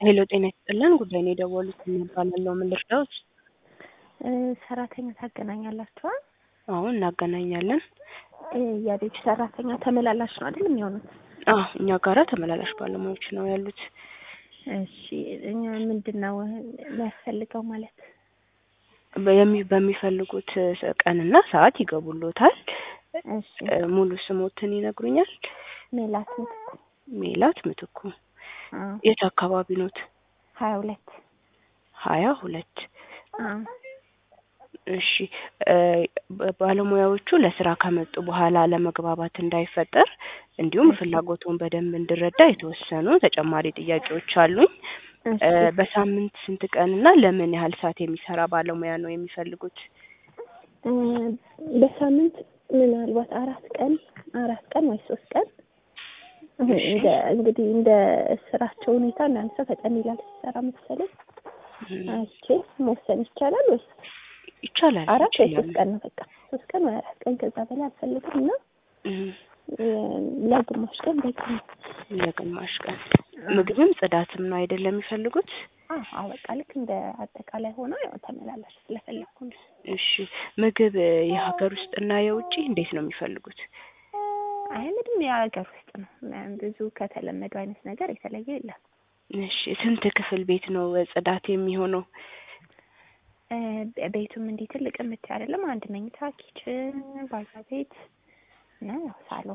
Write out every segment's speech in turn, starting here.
ሄሎ ጤና ይስጥልን ጉዳይ ነው የደወሉት እባላለሁ ምን ልርዳዎት ሰራተኛ ታገናኛላችኋል? አዎ እናገናኛለን የቤት ሰራተኛ ተመላላሽ ነው አይደል የሚሆኑት? አዎ እኛ ጋራ ተመላላሽ ባለሙያዎች ነው ያሉት እሺ እኛ ምንድን ነው የሚያስፈልገው ማለት በየሚ- በሚፈልጉት ቀንና ሰዓት ይገቡሎታል እሺ ሙሉ ስሞትን ይነግሩኛል ሜላት ምትኩ ሜላት ምትኩ አዎ የት አካባቢ ኖት ሀያ ሁለት ሀያ ሁለት አዎ እሺ እ ባለሙያዎቹ ለስራ ከመጡ በኋላ ለመግባባት እንዳይፈጠር እንዲሁም ፍላጎቱን በደንብ እንድረዳ የተወሰኑ ተጨማሪ ጥያቄዎች አሉኝ እ እሺ በሳምንት ስንት ቀን እና ለምን ያህል ሰዓት የሚሰራ ባለሙያ ነው የሚፈልጉት እ በሳምንት ምናልባት አራት ቀን አራት ቀን ወይ ሶስት ቀን አሁን እንደ እንግዲህ እንደ ስራቸው ሁኔታ እናንተ ሰው ፈጠን ይላል ሲሰራ መሰለኝ አይቼ መወሰን ይቻላል ወይስ ይቻላል አራት ወይ ይችላሉ ሶስት ቀን ነው በቃ ሶስት ቀን ወይ አራት ቀን ከዛ በላይ አልፈልግም እና እም፣ እ ለግማሽ ቀን በቂ ነው ለግማሽ ቀን ምግብም ጽዳትም ነው አይደለም የሚፈልጉት አዎ አዎ በቃ ልክ እንደ አጠቃላይ ሆኖ ያው ተመላላሽ ስለፈለኩ ነው እሺ ምግብ እ የሀገር ውስጥ እና የውጭ እንዴት ነው የሚፈልጉት አይ ምንም የሀገር ውስጥ ነው ብዙ ከተለመደው አይነት ነገር የተለየ የለም እሺ ስንት ክፍል ቤት ነው ጽዳት የሚሆነው እ ቤቱም እንዲህ ትልቅ የምታይ አይደለም አንድ መኝታ ኪችን ባዛ ቤት እና ያው ሳሎን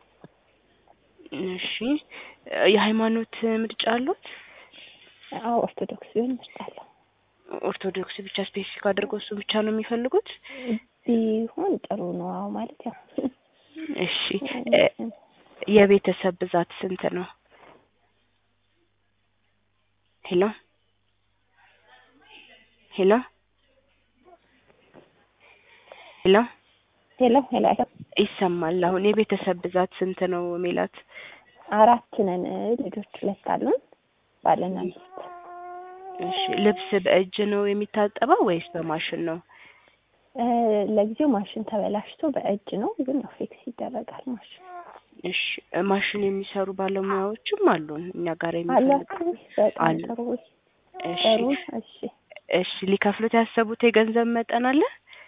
እሺ እ የሃይማኖት ምርጫ አሉት አዎ ኦርቶዶክስ ቢሆን እመርጣለሁ ኦርቶዶክስ ብቻ ስፔሲፊክ አድርገው እሱ ብቻ ነው የሚፈልጉት ቢሆን ጥሩ ነው አዎ ማለት ያው እሺ እ የቤተሰብ ብዛት ስንት ነው ሄሎ ሄሎ ሄሎ ሄሎ ሄሎ ይሰማል አሁን የቤተሰብ ብዛት ስንት ነው ሜላት አራት ነን ልጆች ሁለት አሉን ባልና ሚስት እሺ ልብስ በእጅ ነው የሚታጠበው ወይስ በማሽን ነው እ ለጊዜው ማሽን ተበላሽቶ በእጅ ነው ግን ያው ፊክስ ይደረጋል ማሽን እሺ እ ማሽን የሚሰሩ ባለሙያዎችም አሉን እኛ ጋር የሚፈልጉ አላችሁ በጣም አሉ። ጥሩ እሺ ጥሩ እሺ እሺ ሊከፍሉት ያሰቡት የገንዘብ መጠን አለ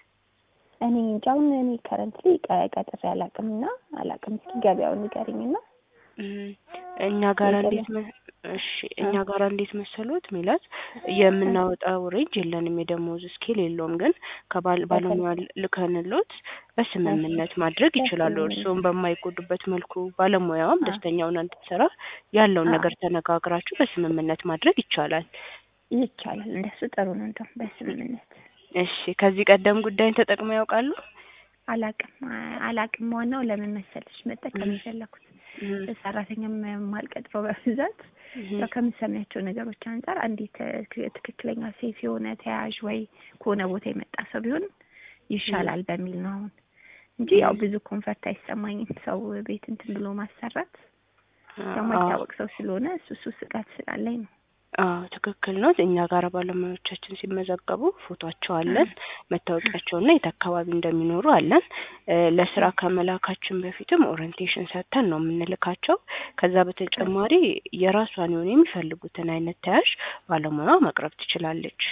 እኔ እንጃ አሁን እኔ ከረንትሊ ቀጥሬ አላውቅም እና አላውቅም እስኪ ገበያውን ንገሪኝና እም፣ እኛ ጋር እንዴት መ እሺ እኛ ጋር እንዴት መሰሉት ሜላት የምናወጣው ሬንጅ የለንም የደሞዝ ስኬል የለውም ግን ከባል ባለሙያ ልከንሎት በስምምነት ማድረግ ይችላሉ እርስዎም በማይጎዱበት መልኩ ባለሙያዋም ደስተኛ ሆና እንድትሰራ ያለውን ነገር ተነጋግራችሁ በስምምነት ማድረግ ይቻላል ይቻላል እንደሱ ጥሩ ነው እንደውም በስምምነት እሺ ከዚህ ቀደም ጉዳይን ተጠቅመው ያውቃሉ አላውቅም አላውቅም ዋናው ለምን መሰለሽ መጠቀም የፈለኩት እም፣ ሰራተኛም የማልቀጥረው በብዛት እም፣ ያው ከምሰሚያቸው ነገሮች አንጻር አንዲት ት- ትክክለኛ ሴፍ የሆነ ተያያዥ ወይ ከሆነ ቦታ የመጣ ሰው ቢሆን ይሻላል በሚል ነው አሁን እንጂ ያው ብዙ ኮንፈርት አይሰማኝም ሰው ቤት እንትን ብሎ ማሰራት ያው አዎ ማይታወቅ ሰው ስለሆነ እሱ እሱ ስጋት ስላለኝ ነው አዎ ትክክል ነው። እኛ ጋር ባለሙያዎቻችን ሲመዘገቡ ፎቶቸው አለን፣ መታወቂያቸውና የት አካባቢ እንደሚኖሩ አለን። እ ለስራ ከመላካችን በፊትም ኦሪንቴሽን ሰጥተን ነው የምንልካቸው። ከዛ በተጨማሪ የራሷን የሆነ የሚፈልጉትን አይነት ተያዥ ባለሙያ ማቅረብ ትችላለች።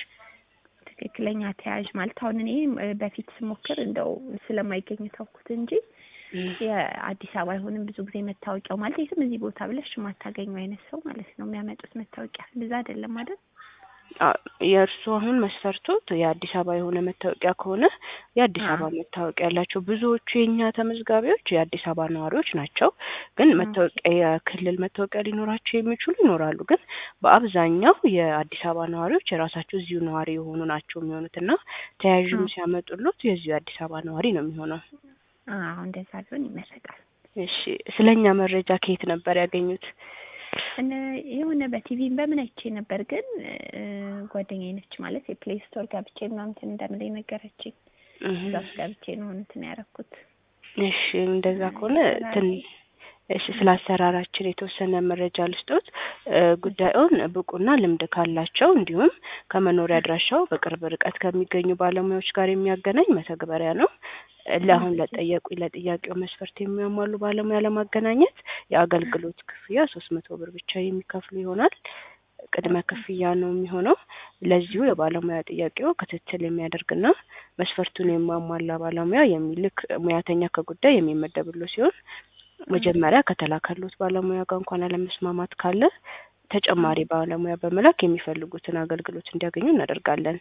ትክክለኛ ተያያዥ ማለት አሁን እኔ እ በፊት ስሞክር እንደው ስለማይገኝ ተውኩት እንጂ እም፣ የአዲስ አበባ አይሆንም ብዙ ጊዜ መታወቂያው ማለት የትም እዚህ ቦታ ብለሽ የማታገኙ አይነት ሰው ማለት ነው የሚያመጡት መታወቂያ ብዛ አይደለም አይደል አ- የእርሱ አሁን መስፈርቶት የአዲስ አበባ የሆነ መታወቂያ ከሆነ የአዲስ አዎ። አበባ መታወቂያ ያላቸው ብዙዎቹ የእኛ ተመዝጋቢዎች የአዲስ አበባ ነዋሪዎች ናቸው። ግን መታወቂያ የክልል መታወቂያ ሊኖራቸው የሚችሉ ይኖራሉ። ግን በአብዛኛው የአዲስ አበባ ነዋሪዎች የራሳቸው እዚሁ ነዋሪ የሆኑ ናቸው የሚሆኑት እና ተያዥም አዎ። ሲያመጡሉት የዚሁ የአዲስ አበባ ነዋሪ ነው የሚሆነው። አዎ እንደዛ ቢሆን ይመረጣል እሺ ስለኛ መረጃ ከየት ነበር ያገኙት? እነ የሆነ በቲቪም በምን አይቼ ነበር ግን እ ጓደኛዬ ነች ማለት የፕሌይ ስቶር ገብቼ ምናምን እንትን እንደምለኝ ነገረችኝ እህ፣ እዛ ውስጥ ገብቼ ነው እንትን ያደረኩት እሺ እንደዛ ከሆነ ትን እሺ ስለ አሰራራችን የተወሰነ መረጃ ልስጦት። እ ጉዳዩን ብቁና ልምድ ካላቸው እንዲሁም ከመኖሪያ አድራሻው በቅርብ ርቀት ከሚገኙ ባለሙያዎች ጋር የሚያገናኝ መተግበሪያ ነው። ለአሁን ለጠየቁኝ ለጥያቄው መስፈርት የሚያሟሉ ባለሙያ ለማገናኘት የአገልግሎት ክፍያ ሶስት መቶ ብር ብቻ የሚከፍሉ ይሆናል። ቅድመ ክፍያ ነው የሚሆነው። ለዚሁ የባለሙያ ጥያቄው ክትትል የሚያደርግና መስፈርቱን የማሟላ ባለሙያ የሚልክ ሙያተኛ ከጉዳይ የሚመደብሎ ሲሆን መጀመሪያ ከተላከሉት ባለሙያ ጋር እንኳን አለመስማማት ካለ ተጨማሪ ባለሙያ በመላክ የሚፈልጉትን አገልግሎት እንዲያገኙ እናደርጋለን።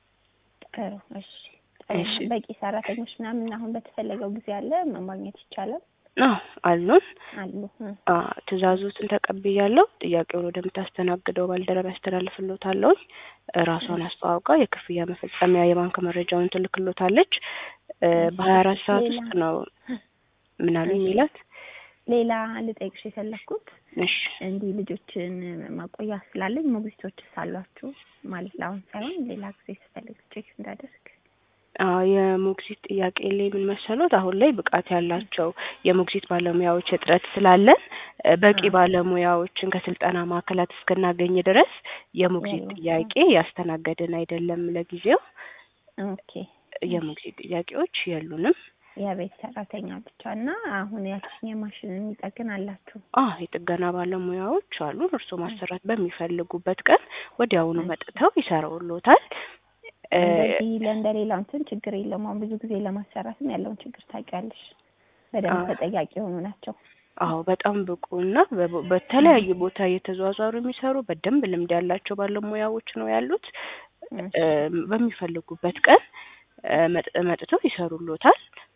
ጥሩ እሺ። ጥሩ እሺ። ነው። በቂ ሰራተኞች ምናምን አሁን በተፈለገው ጊዜ አለ ማግኘት ይቻላል አዎ አሉን። አሉ እ። አ ትእዛዙትን ተቀብያለሁ። ጥያቄውን ወደምታስተናግደው ባልደረባ ያስተላልፍሎታለሁ። ራሷን አስተዋውቃ የክፍያ መፈጸሚያ የባንክ መረጃውን ትልክሎታለች። እ በሀያ አራት ሰዓት ሌላ? ውስጥ ነው ምናሉ እሺ። የሚላት። ሌላ ልጠይቅሽ የፈለኩት እሺ እንዲህ ልጆችን ማቆያ ስላለኝ ሞግዚቶችስ አሏችሁ? ማለት ለአሁን ሳይሆን ሌላ ጊዜ ስፈልግ ቼክ እንዳደርግ አዎ የሞግዚት ጥያቄ ላይ ምን መሰሎት፣ አሁን ላይ ብቃት ያላቸው የሞግዚት ባለሙያዎች እጥረት ስላለን እ በቂ አዎ። ባለሙያዎችን ከስልጠና ማዕከላት እስክናገኝ ድረስ የሞግዚት የሉም። ጥያቄ ያስተናገድን አይደለም። ለጊዜው ኦኬ የሞግዚት ጥያቄዎች የሉንም። የቤት ሰራተኛ ብቻ እና አሁን ያችን የማሽን የሚጠግን አላችሁ? አ የጥገና ባለሙያዎች አሉ። እርስዎ ማሰራት በሚፈልጉበት ቀን ወዲያውኑ መጥተው ይሰራውሎታል። እ እንደዚህ ለእንደሌላው እንትን ችግር የለውም። አሁን ብዙ ጊዜ ለማሰራትም ያለውን ችግር ታውቂያለሽ። በደንብ አዎ። ተጠያቂ የሆኑ ናቸው። አዎ በጣም ብቁ እና በቦ- በተለያዩ ቦታ እየተዟዟሩ የሚሰሩ በደንብ ልምድ ያላቸው ባለሙያዎች ነው ያሉት። እ በሚፈልጉበት ቀን እ መጥ- መጥተው ይሰሩሎታል።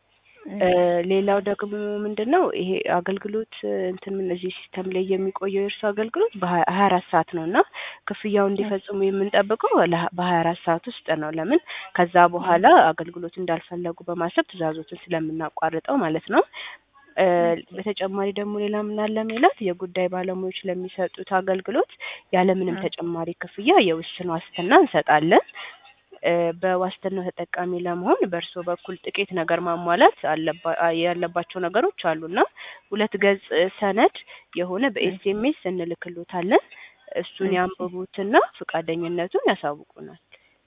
እ ሌላው ደግሞ ምንድን ነው ይሄ አገልግሎት እ እንትን ምን እዚህ ሲስተም ላይ የሚቆየው የእርሱ አገልግሎት በሀያ ሀያ አራት ሰዓት ነው እና ክፍያው እንዲፈጽሙ የምንጠብቀው ለሀ- በሀያ አራት ሰዓት ውስጥ ነው። ለምን ከዛ በኋላ አገልግሎት እንዳልፈለጉ በማሰብ ትዕዛዞትን ስለምናቋርጠው ማለት ነው። እ በተጨማሪ ደግሞ ሌላ ምን አለ ሜላት የጉዳይ ባለሙያዎች ለሚሰጡት አገልግሎት ያለምንም እ ተጨማሪ ክፍያ የውስን ዋስትና እንሰጣለን። እ በዋስትናው ተጠቃሚ ለመሆን በእርስዎ በኩል ጥቂት ነገር ማሟላት አለባ- አ- ያለባቸው ነገሮች አሉና ሁለት ገጽ ሰነድ የሆነ በኤስኤምኤስ እንልክሎታለን። እሱን እሺ። ያንብቡትና ፈቃደኝነቱን ያሳውቁናል።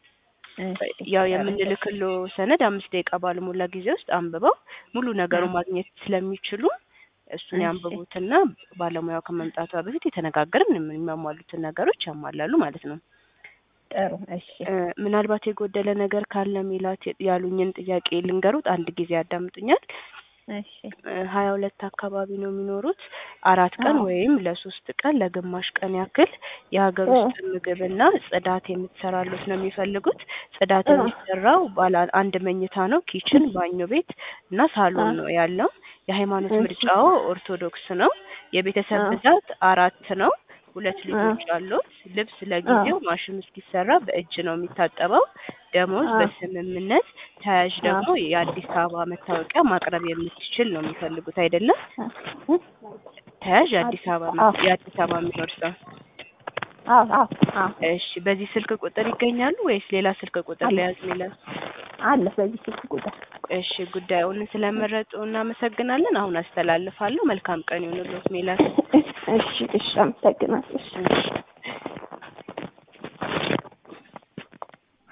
እሺ፣ ያው ጥሩ። የምንልክሎ ሰነድ አምስት ደቂቃ ባልሞላ ጊዜ ውስጥ አንብበው ሙሉ ነገሩን እ ማግኘት ስለሚችሉ እሱን እሺ። ያንብቡትና ባለሙያው ከመምጣቷ በፊት የተነጋገርን የሚያሟሉትን ነገሮች ያሟላሉ ማለት ነው። ጥሩ እሺ። እ ምናልባት የጎደለ ነገር ካለ ሜላት ያሉኝን ጥያቄ ልንገሩት። አንድ ጊዜ ያዳምጡኛል። እሺ እ ሀያ ሁለት አካባቢ ነው የሚኖሩት። አራት ቀን አዎ። ወይም ለሶስት ቀን ለግማሽ ቀን ያክል የሀገር እ ውስጥ ምግብና ጽዳት የምትሰራሉት ነው የሚፈልጉት። ጽዳት እ የሚሰራው ባለ አንድ መኝታ ነው። ኪችን፣ ባኞ ቤት እና ሳሎን እ ነው ያለው። የሃይማኖት እሺ ምርጫው ኦርቶዶክስ ነው። የቤተሰብ እ ብዛት አራት ነው። ሁለት እ ልጆች አሉት። ልብስ እ ለጊዜው ማሽኑ እስኪሰራ በእጅ ነው የሚታጠበው። ደሞዝ እ በስምምነት ተያዥ እ ደግሞ የአዲስ አበባ መታወቂያ ማቅረብ የምትችል ነው የሚፈልጉት አይደለም? እ ተያዥ የአዲስ አበባ አዎ መ- የአዲስ አበባ የሚኖር ሰው። አዎ አዎ አዎ እሺ፣ በዚህ ስልክ ቁጥር ይገኛሉ ወይስ ሌላ ስልክ ቁጥር አለ ለያዝ ሚላል? አለ በዚህ ስልክ ቁጥር እሺ፣ ጉዳዩን ስለመረጡ እናመሰግናለን። አሁን አስተላልፋለሁ። መልካም ቀን ይሁንልዎት ሜላት። እሺ እሺ አመሰግናለሁ። እሺ